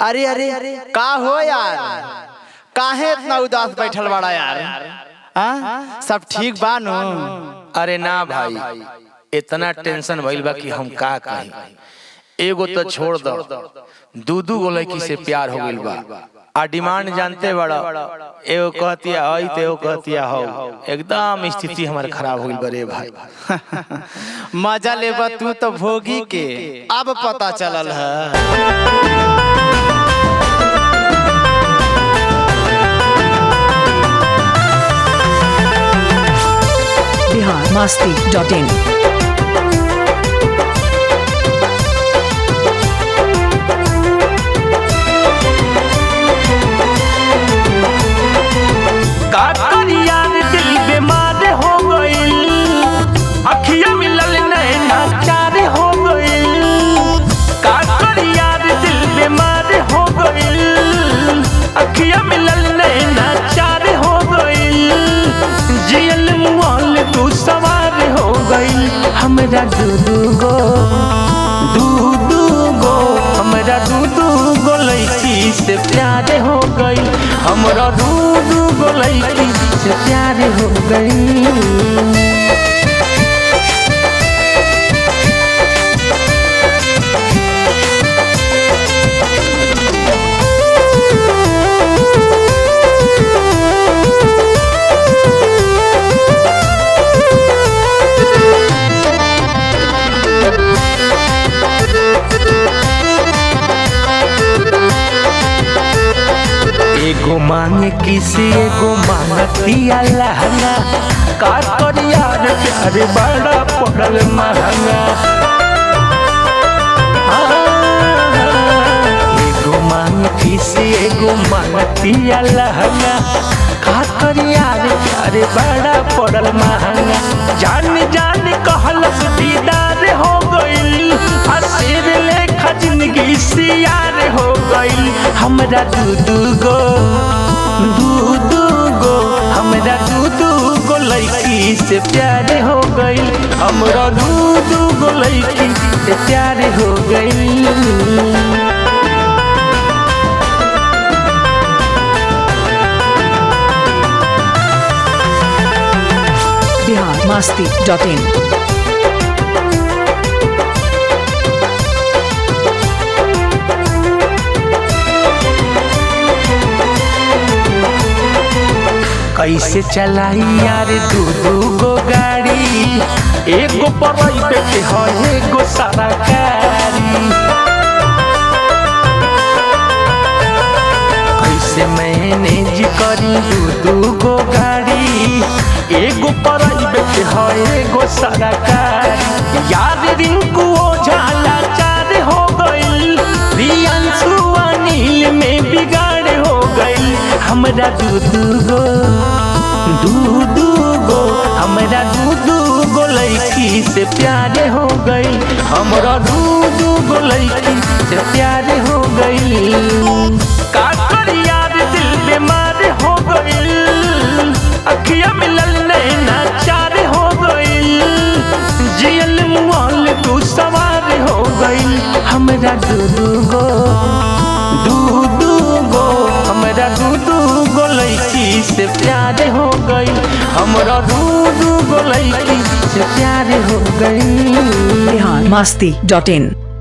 अरे अरे का हो यार काहे इतना उदास बैठल बड़ा यार हाँ? सब ठीक बा नु अरे ना भाई इतना टेंशन भइल बा कि हम का कही एगो तो छोड़ दो दू दू गो लड़की से प्यार हो गइल बा आ डिमांड जानते बड़ा एगो कहतिया हई तो एगो कहतिया हो एकदम स्थिति हमार खराब हो गइल बा रे भाई मजा लेबा तू तो भोगी के अब पता चलल है बिहार मस्ती डॉट इन का करिया रे दिल बीमार हो गइल अखिया मिलल नैना चार हो गइल का करिया रे दिल बीमार हो गइल अखिया मिलल नैना चार हो गइल जियल मुआल तू सवार हो गइल हमरा दू दू गो दू दू गो हमरा दू दू गो लड़की से प्यार हो गई हमरा दू दू गो लड़की से प्यार हो गई एगो मांगे किसी एगो मांगतिया लहंगा का करिया रे प्यार बड़ा पड़ल महंगा एगो मांगे किसी एगो मांगतिया लहंगा का करिया रे प्यार बड़ा पड़ल महंगा जान जान कहलस दीदार हो गइल हसीर लेखा जिंदगी सियार हो गइल हमरा दू दू गो दू दू गो हमरा दू दू गो लड़की से प्यार हो गइल हमरा दू दू गो लड़की से प्यार हो गइल बिहार मस्ती डॉट इन कैसे चलाई यार दू दू गो गाड़ी एगो प्राइवेट है एगो सरकारी कैसे मैनेज करी दू दू गो गाड़ी एगो प्राइवेट है एगो सरकारी यार रिंकू ओझाला चार हो गइल रियांशु अनिल में बिगाड़ हो गइल हमरा दू दू गो दू दू गो हमरा दू दू गो लड़की से प्यार हो गई हमरा दू दू गो लड़की से प्यार हो गई का करिया रे दिल बीमार हो गई अखिया मिलल नैना चार हो गई जियल मुआल तू सवार हो गई हमरा दू दू गो दू दू गो हमरा दू दू गो लड़की से प्यार हो गई हमरा दू दू गो लड़की से प्यार हो गई बिहार मस्ती डॉट इन